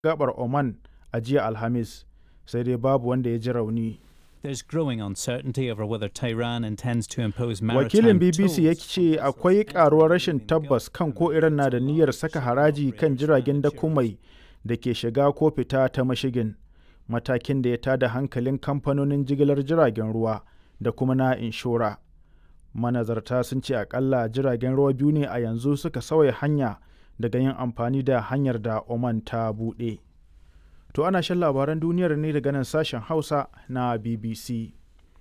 gabar Oman a jiya Alhamis, sai dai babu wanda ya ji rauni. There's growing uncertainty over whether Tehran intends to impose Wakilin maritime BBC ya ce akwai karuwar rashin tabbas kan ko Iran na da niyyar saka haraji kan jiragen dakumai da ke shiga ko fita ta mashigin, matakin da ya tada hankalin kamfanonin jigilar jiragen ruwa da kuma na inshora. Manazarta sun ce akalla jiragen ruwa biyu ne a yanzu suka sauya hanya daga yin amfani da hanyar da Oman ta buɗe. To ana shan labaran duniyar ne daga nan sashen Hausa na BBC.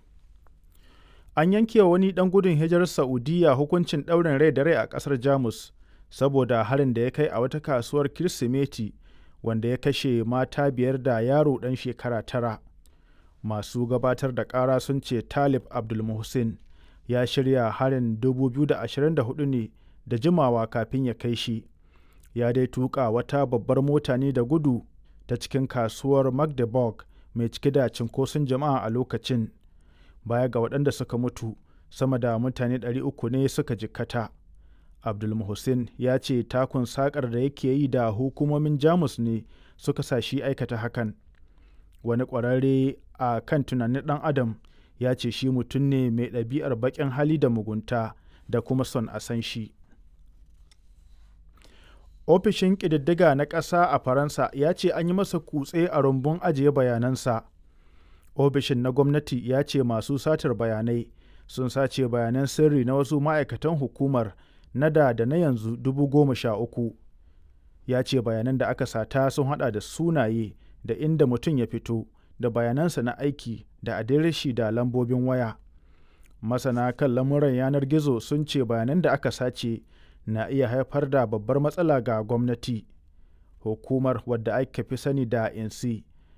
An yanke wani ɗan gudun hijirar Saudiya hukuncin ɗaurin rai da rai a ƙasar Jamus saboda harin da ya kai a wata kasuwar Kirsimeti wanda ya kashe mata biyar da yaro ɗan shekara tara. Masu gabatar da ƙara sun ce Talib Abdulmuhsin ya shirya harin 2024 ne da jimawa kafin ya kai shi. Ya dai tuƙa wata babbar mota ne da gudu ta cikin kasuwar Magdeburg mai cike da cinkoson jama'a a lokacin. Baya ga waɗanda suka mutu, sama da mutane 300 ne suka jikkata. Abdulmuhsin ya ce takun sakar da yake yi da hukumomin Jamus ne suka sa shi aikata hakan. Wani ƙwararre a kan tunanin ɗan Adam ya ce shi mutum ne mai ɗabi'ar baƙin hali da mugunta da kuma son a san shi. Ofishin ƙididdiga na ƙasa a Faransa ya ce an yi masa kutse a rumbun ajiye bayanansa. Ofishin na gwamnati ya ce masu satar bayanai sun sace bayanan sirri na wasu ma'aikatan hukumar na da da na yanzu dubu goma sha uku. Ya ce bayanan da aka sata sun hada da sunaye da inda mutum ya fito da bayanansa na aiki da adireshi da lambobin waya. Masana kan lamuran yanar gizo sun ce bayanan da aka sace na iya haifar da babbar matsala ga gwamnati. Hukumar wadda aka fi sani da INSI